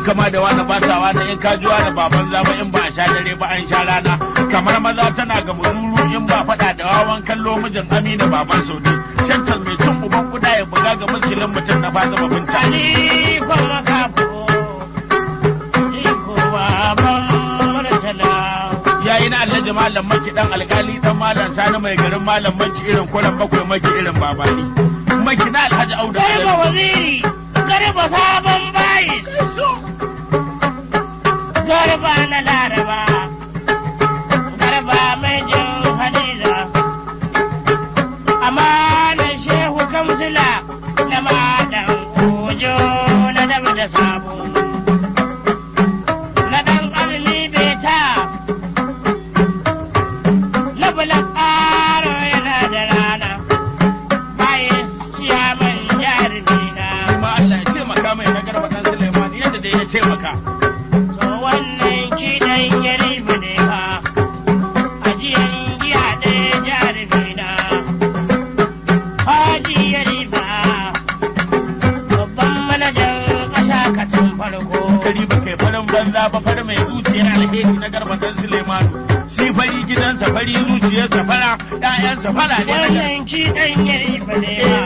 kama da wani batawa na in ka ji wani baban zama in ba a sha dare ba an sha rana kamar maza tana ga mururu in ba faɗa da wawan kallo mijin amina baban saudi shantar mai cin uban kuda ya buga ga muskilin mutum na fata babinta Ali kuma kafo, ni kuma ban murtala. yayi na alhaji malam maki dan alkali dan malam sani mai garin malam maki irin kuran bakwai maki irin babani maki na alhaji auda Garba Alabi. waziri, garba sabon bayi. Garba na laraba, garba mai jin hadiza. Amanar shehu kamsila na malam ojo na dab da sabo. Na ɗan azumi beta, na bulan aro yana da rana. Bayan ciyaman jarumina. kuma Allah ya taimaka mai na garba dan Suleiman yadda da ya taimaka To wannan kiɗan ya riba ne fa, ajiyan giya ɗaya jarumi na. Haji ya riba, babban manajan ƙasa katin farko. kari ba kai farin banza ba far mai zuciyar alheri na garba dan Suleiman shi fari gidansa fari zuciyarsa fara ƴaƴansa fara ne na garba Wannan kiɗan ya riba ne fa.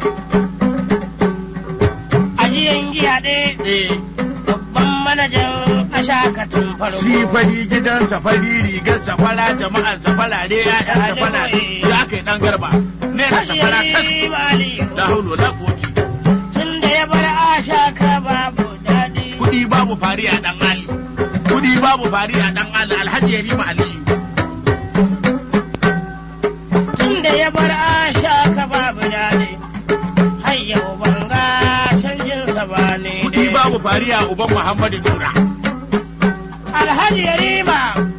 Ajiyan giya ɗaya, eh babban manajan ƙasa katin farko. shi fari gidansa fari rigarsa fara jama'arsa fara ne ƴaƴansa fara ne ya kai dan garba ne na safara tas Haji Aliyu. la hawla wala quwwata tunda ya bar ashaka babu daɗi. kudi babu fari a dan ali kudi babu fari a dan ali alhaji yarima aliyu Tunda ya bar ashaka babu daɗi. Har yau ban ga canjinsa ba ne kudi dai. babu fari a uban muhammadu nura Alhaji Yarima.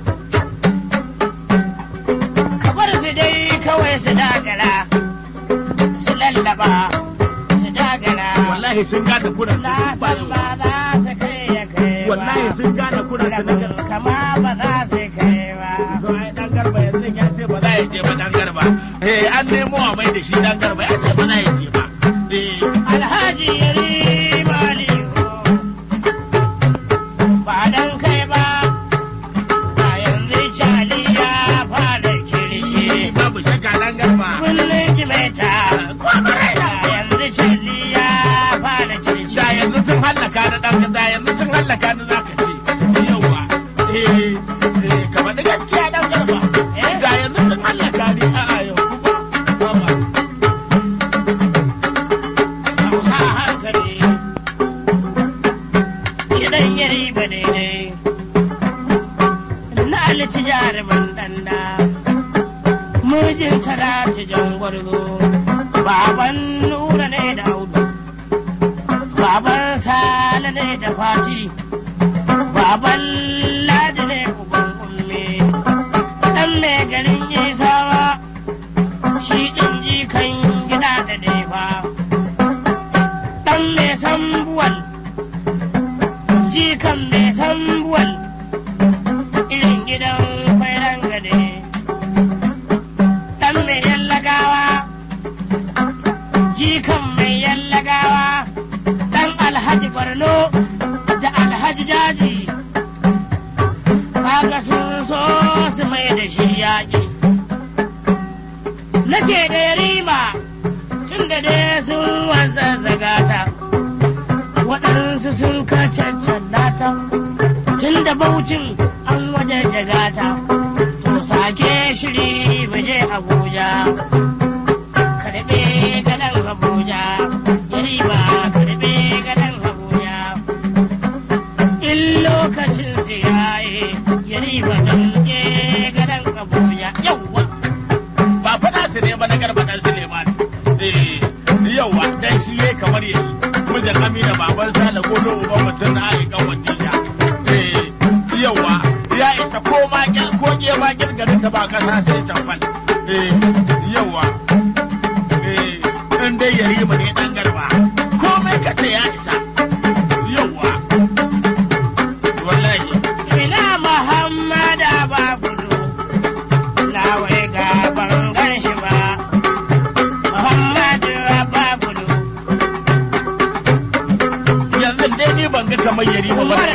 Ka bar su dai kawai su dagala. Su lallaba. Su dagala. wallahi sun gane kuran Na su san ba za su kai ya kai ba. wallahi sun gane kuran su na Rabin garba kama ba za su kai ba. to ai dan garba yanzu ya ce ba za ya je ba dan garba eh an nemo a mai da shi dan garba ya ce ba za ya je ba eh Alhaji Yarima Aliyu ba dan kai ba ba yanzu Cali ya fara kirshi babu shakka dan garba kullum jimeta da yanzu Cali ya fara kirshi da yanzu sun hallaka na dan da yanzu sun hallaka na zaka ce yawa eh eh kamar da gaskiya dan garba Eh? da yanzu sun hallaka ni a'a yau kuma baba Hausa hankali kiɗan yari ba daidai na alici jarumin ɗanda mijin talati jangwarzo baban nura ne da audu baban sale ne da faci baban ladi ne uban umme ɗan mai garin isawa shi ɗin jikan gida da nefa ɗan mai sambuwal jikan mai sambuwal irin gidan kwairan gade ɗan mai yallagawa jikan mai yallagawa ɗan alhaji barno da alhaji jaji kaga sun so su mai da shi yaƙi na ce da yarima tun da dai sun wasa zagata waɗansu sun kacaccalla ta tun da baucin an waje jagata to sake shiri waje abuja karɓe gadan abuja yarima karɓe gadan abuja in lokacin siyaye yarima damke gadan abuja yawwa ba faɗa su ne ba na garba dan Suleiman eh yawa dan shi yayi kamar yayi mijin Amina baban Sale godo uban mutum na ai kan wantija eh yawa ya isa ko ma gel ko ge ma gel garin da ba kasa sai tamfal eh yawa eh in dai yari mu ne dan garba komai ka ce ya isa yawa wallahi ina Muhammada ba gudu, na wai ga ban gan shi ba. Muhammadu ba gudu, yanzu dai ni ban ga kamar yari ba ba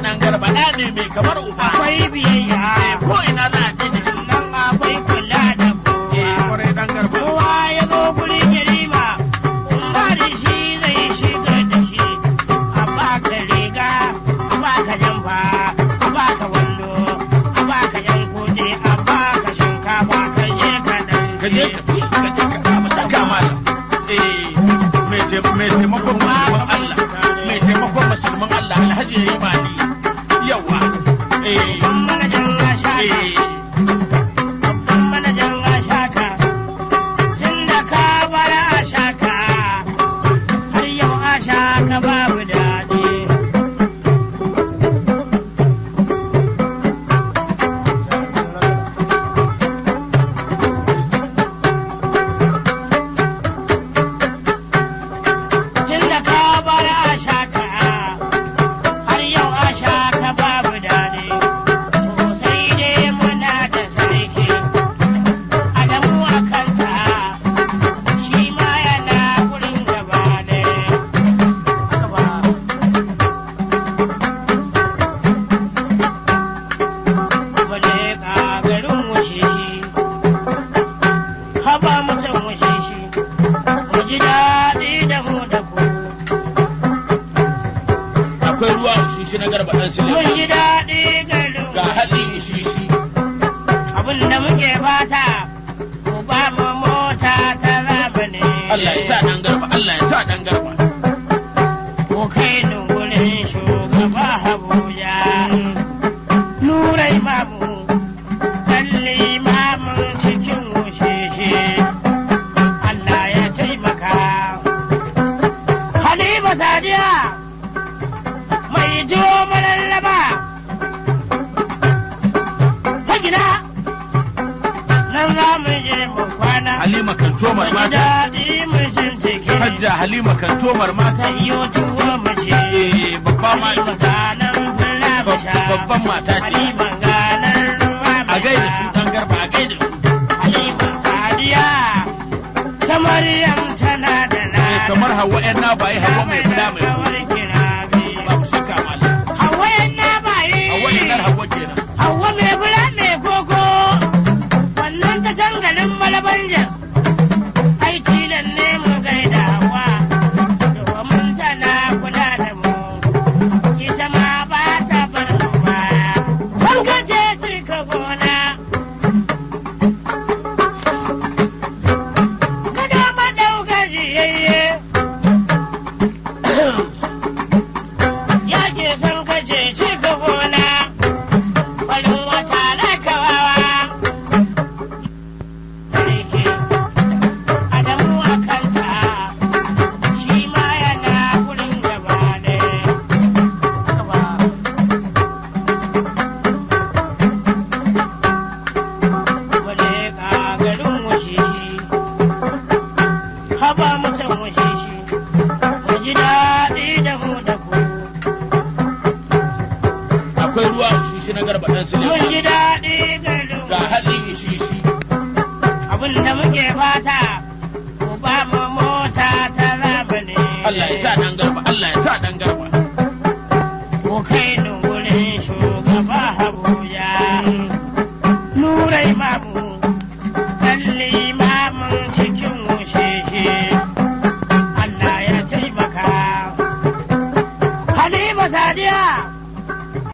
ɗan garba ɗa ne mai kamar uba akwai biyayya Eh, ko ina za a je da shi nan akwai kula da Eh, kowa kwarai ɗan garba kowa ya zo gurin yarima ba da shi zai shiga da shi a baka riga a baka jamfa a baka wando a baka yan kuje a baka shinkafa ka je ka ka je ka ci ka je ka kama saka mana eh mai ce- mai taimakon musulman Allah mai taimakon musulman Allah alhaji ya yi mali yawa eh manajan ashaka eh babban manajan ashaka tun da ka bar ashaka har yau ashaka babu daɗi tun da ka bar ashaka har yau ashaka babu daɗi to sai dai muna da sarki adamu a kanta shi ma yana wurin gaba ne gaba wale ka garin wuce shi haba mutum wuce shi mu ji daɗi da mu da ku akwai ruwa shishi na garba ɗan mun Suleiman ji daɗi garin ga haɗi shishi abin da muke fata ku ba mu mota ta zamani Allah ya sa ɗan garba Allah ya sa ɗan garba ku kai ni wurin shugaba Abuja Nurai mamu kalli mamun cikin wusheshe Allah ya taimaka Halima Sadiya mai jo mararraba ta gida nan za mu je mu kwana Halima kan tomar mata daɗi mu shin teke Hajja Halima kan tomar mata Ayyo tuwo mu ce eh babba ma Halima ganan fura mu sha babban mata ce Halima ganan ruwa mu a gaida su sha. ɗan garba a gaida su Halima Sadiya ta Maryam tana da na eh kamar Hauwa ƴan na bayi Hauwa mai fada mai kawar kirabi ba mu shakka malam Hauwa yan na bayi Hauwa ƴan nan Hauwa kenan Hauwa mai fura mai koko wannan ta can garin Malaban Jos ai tilan ne mu gaida Hauwa domin tana kula da mu ita ma ba ta bar mu baya sun gaje cika gona gado madauka jiyayye ya ke son kace cika gona farin wata na kawawa sarki adamu a kanta shi ma yana wurin gaba ne gaba wale ka garin wuce shi haba mutum wuce shi mu ji daɗi da mu da ku akwai ruwa shishi na garba ɗan mun Suleiman ji daɗi garin ga haɗi shishi abin da muke fata ku ba mu mota ta zamani Allah ya sa ɗan garba Allah ya sa ɗan garba ku kai ni wurin shugaba Abuja